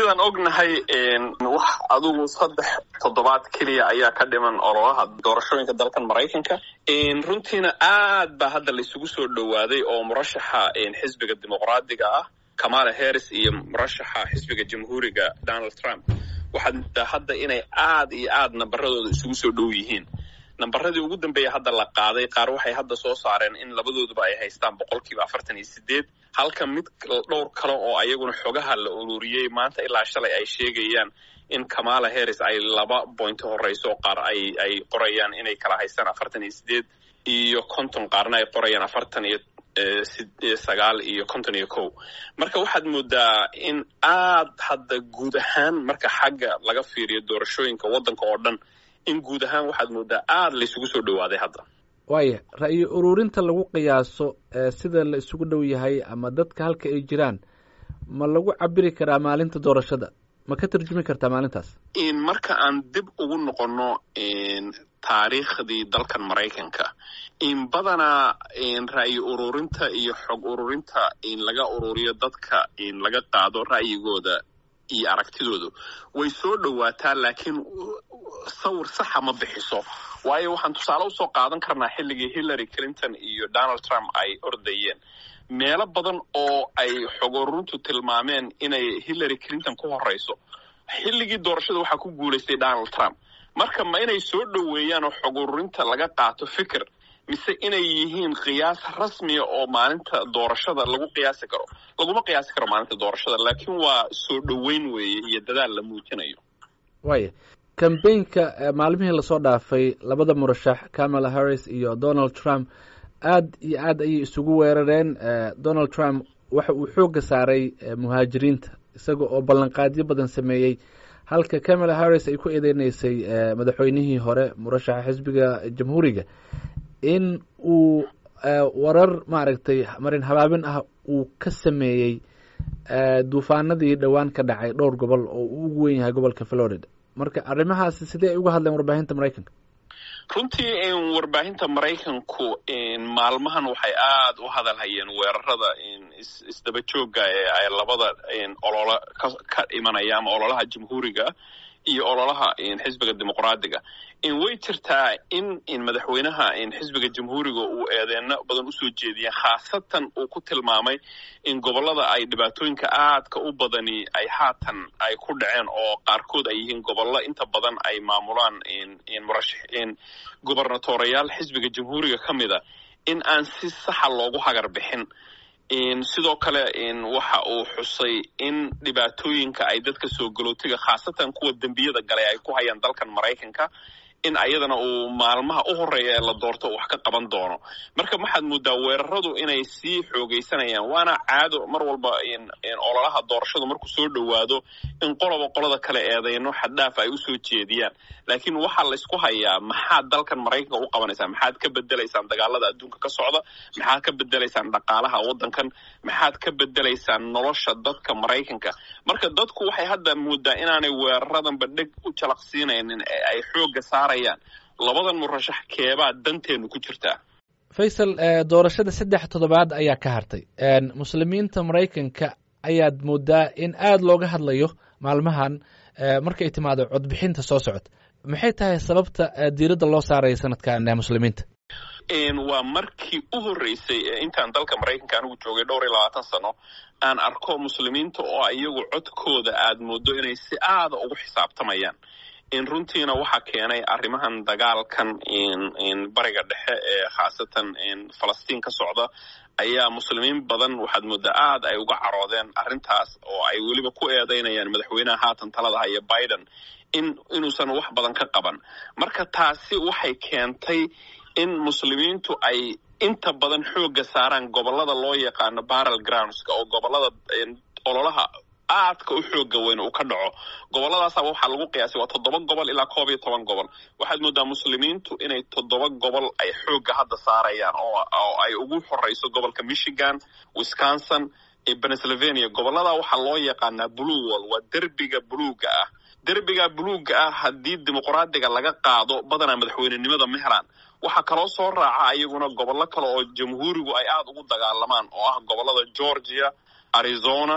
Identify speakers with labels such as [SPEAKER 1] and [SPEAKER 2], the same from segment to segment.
[SPEAKER 1] sidaan ognahay wax adugu saddex toddobaad keliya ayaa ka dhiman ololaha doorashooyinka dalkan maraykanka runtiina aad baa hadda la isugu soo dhowaaday oo murashaxa xisbiga dimuqraadiga ah kamala harris iyo murashaxa xisbiga jamhuuriga donald trump waxaad moodaa hadda inay aad iyo aad nambaradooda isugu soo dhow yihiin nambaradii ugu dambeeya hadda la qaaday qaar waxay hadda soo saareen in labadooduba ay haystaan boqolkiiba afartan iyo sideed halka mid dhowr kale oo ayaguna xogaha la ururiyey maanta ilaa shalay ay sheegayaan in kamala harris ay laba bointo horeyso qaar ay ay qorayaan inay kala haystaan afartan iyo sideed iyo konton qaarna ay qorayaan afartan iyo sagaal iyo konton iyo kow marka waxaad moodaa in aad hadda guud ahaan marka xagga laga fiiriyo doorashooyinka waddanka oo dhan in guud ahaan waxaad moodaa aada la isugu soo dhowaaday hadda
[SPEAKER 2] waaya ra'yi ururinta lagu qiyaaso sida la isugu dhow yahay ama dadka halka ay jiraan ma lagu cabiri karaa maalinta doorashada ma ka tarjumi kartaa maalintaas
[SPEAKER 1] marka aan dib ugu noqonno taariikhdii dalkan maraykanka in badanaa ra'yi ururinta iyo xog ururinta in laga ururiyo dadka in laga qaado ra'yigooda iyo aragtidoodu way soo dhowaataa laakiin sawir saxa ma bixiso waayo waxaan tusaale usoo qaadan karnaa xilligii hillary clinton iyo donald trump ay ordayeen meelo badan oo ay xog ururintu tilmaameen inay hillary clinton ku horeyso xilligii doorashada waxaa ku guulaystay donald trump marka ma inay soo dhoweeyaan oo xog ururinta laga qaato fikir mise inay yihiin qiyaas rasmiya oo maalinta doorashada lagu qiyaasi karo laguma qiyaasi karo maalinta doorashada laakiin waa soo dhoweyn weeye iyo dadaal la muujinayo
[SPEAKER 2] waaya kambeynka maalmihii lasoo dhaafay labada murashax kamala harris iyo donald trump aad iyo aad ayay isugu weerareen donald trump waxa uu xoogga saaray muhaajiriinta isaga oo ballanqaadyo badan sameeyey halka kamala harris ay ku eedeyneysay madaxweynihii hore murashaxa xisbiga jamhuuriga in uu warar maaragtay marin habaabin ah uu ka sameeyey duufaanadii dhowaan ka dhacay dhowr gobol oo uu ugu wen yahay gobolka florida marka arrimahaasi sidee ay uga hadleen warbaahinta maraykanka
[SPEAKER 1] runtii warbaahinta maraykanku maalmahan waxay aada u hadalhayeen weerarada isdaba joogga ee ay labada ololo ka imanaya ama ololaha jamhuuriga iyo ololaha xisbiga dimuqraadiga way jirtaa in madaxweynaha xisbiga jamhuuriga uu eedeeno badan usoo jeediyeen khaasatan uu ku tilmaamay in gobolada ay dhibaatooyinka aadka u badani ay haatan ay ku dhaceen oo qaarkood ay yihiin gobollo inta badan ay maamulaan gobernatoreyaal xisbiga jamhuuriga ka mida in aan si saxa loogu hagar bixin sidoo kale waxa uu xusay in dhibaatooyinka ay dadka soo galootiga khaasatan kuwa dembiyada galay ay ku hayaan dalkan maraykanka in ayadana uu maalmaha u horeeya ee la doorto wax ka qaban doono marka waxaad moodaa weeraradu inay sii xoogaysanayaan waana caado mar walba ololaha doorashadu markuu soo dhowaado in qoloba qolada kale eedeyno xaddhaaf ay usoo jeediyaan laakiin waxaa laysku hayaa maxaad dalkan maraykanka u qabanaysaan maxaad ka bedelaysaan dagaalada adduunka ka socda maxaad ka bedelaysaan dhaqaalaha waddankan maxaad ka bedelaysaan nolosha dadka maraykanka marka dadku waxay hadda moodaa inaanay weeraradanba dheg u jalaqsiinaynin ee ay xoogga saarayaan labadan murashax keebaa danteenu ku jirtaa
[SPEAKER 2] faysal doorashada saddex toddobaad ayaa ka hartay muslimiinta maraykanka ayaad moodaa in aada looga hadlayo maalmahan markay timaado codbixinta soo socota maxay tahay sababta diiradda loo saaraya sanadkan muslimiinta
[SPEAKER 1] waa markii u horreysay ee intaan dalka maraykanka anigu joogay dhowr iyo labaatan sano aan arko muslimiinta oo iyagu codkooda aad moodo inay si aada ugu xisaabtamayaan in runtiina waxaa keenay arrimahan dagaalkan bariga dhexe ee khaasatan falastiin ka socda ayaa muslimiin badan waxaad moodaa aad ay uga caroodeen arrintaas oo ay weliba ku eedeynayaan madaxweynaha haatan talada haya biden in inuusan wax badan ka qaban marka taasi waxay keentay in muslimiintu ay inta badan xoogga saaraan gobolada loo yaqaano barrel groundska oo gobolada ololaha aadka u xooga weyn uu ka dhaco goboladaasaba waxaa lagu qiyaasay waa toddoba gobol ilaa koob iyo toban gobol waxaad moodaa muslimiintu inay toddoba gobol ay xoogga hadda saarayaan oo ay ugu horeyso gobolka michigan wisconsin iyo pennsylvania gobolada waxaa loo yaqaanaa blue wall waa derbiga buluuga ah derbiga buluuga ah haddii dimuqraadiga laga qaado badanaa madaxweynenimada ma helaan waxaa kaloo soo raaca iyaguna gobollo kale oo jamhuurigu ay aada ugu dagaalamaan oo ah gobolada georgia arizona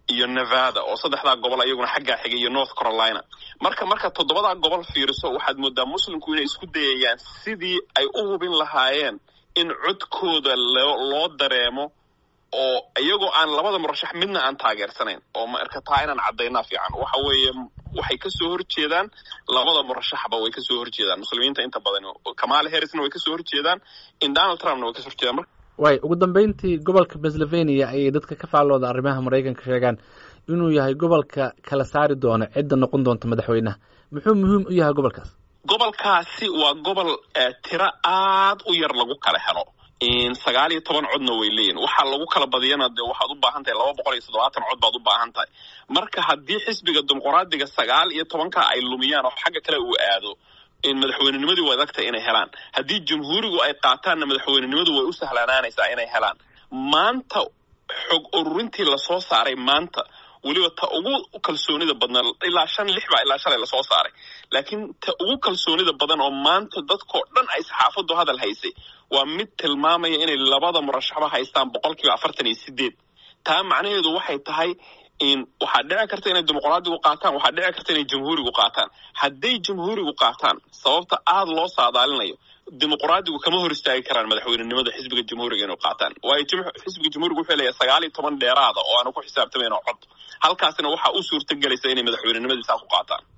[SPEAKER 1] iyo nevada oo saddexdaa gobol ayaguna xaggaa xigay iyo north carolina marka marka toddobadaa gobol fiiriso waxaad moodaa muslimku inay isku dayayaan sidii ay u hubin lahaayeen in codkooda loo dareemo oo iyagoo aan labada murashax midna aan taageersanayn oo marka taa inaan caddaynaa fiican waxa weeye waxay kasoo horjeedaan labada murashaxba way kasoo horjeedaan muslimiinta inta badan kamala harrisna way kasoo horjeedaan in donald trumpna way kasoo horjeedaan
[SPEAKER 2] way ugu dambeyntii gobolka pennsylvania ayay dadka ka faallooda arrimaha maraykanka sheegaan inuu yahay gobolka kala saari doono cidda noqon doonta madaxweynaha muxuu muhiim u yahay gobolkaas
[SPEAKER 1] gobolkaasi waa gobol tiro aad u yar lagu kala helo sagaal iyo toban codna way leeyihin waxaa lagu kala badiyana dee waxaad u baahan tahay laba boqol iyo toddobaatan cod baad u baahan tahay marka haddii xisbiga dimuqraadiga sagaal iyo tobanka ay lumiyaan oo xagga kale uu aado madaxweynenimadii way adagtahay inay helaan haddii jamhuurigu ay qaataanna madaxweynenimadu way u sahlanaanaysaa inay helaan maanta xog ururintii lasoo saaray maanta weliba ta ugu kalsoonida badna ilaa shan lix baa ilaa shalay lasoo saaray laakiin ta ugu kalsoonida badan oo maanta dadkoo dhan ay saxaafaddu hadal haysay waa mid tilmaamaya inay labada murashaxba haystaan boqol kiiba afartan iyo sideed taa macnaheedu waxay tahay in waxaa dhici karta inay dimuqraadigu qaataan waxaa dhici karta inay jamhuurigu qaataan hadday jamhuurigu qaataan sababta aada loo saadaalinayo dimuqraadigu kama hor istaagi karaan madaxweynenimada xisbiga jamhuuriga inuu qaataan waayo xisbiga jamhuuriga wuxuu leeyahay sagaal iyo toban dheeraada oo aanu ku xisaabtamayn oo cod halkaasina waxaa u suurta gelaysa inay madaxweynenimadii saa ku qaataan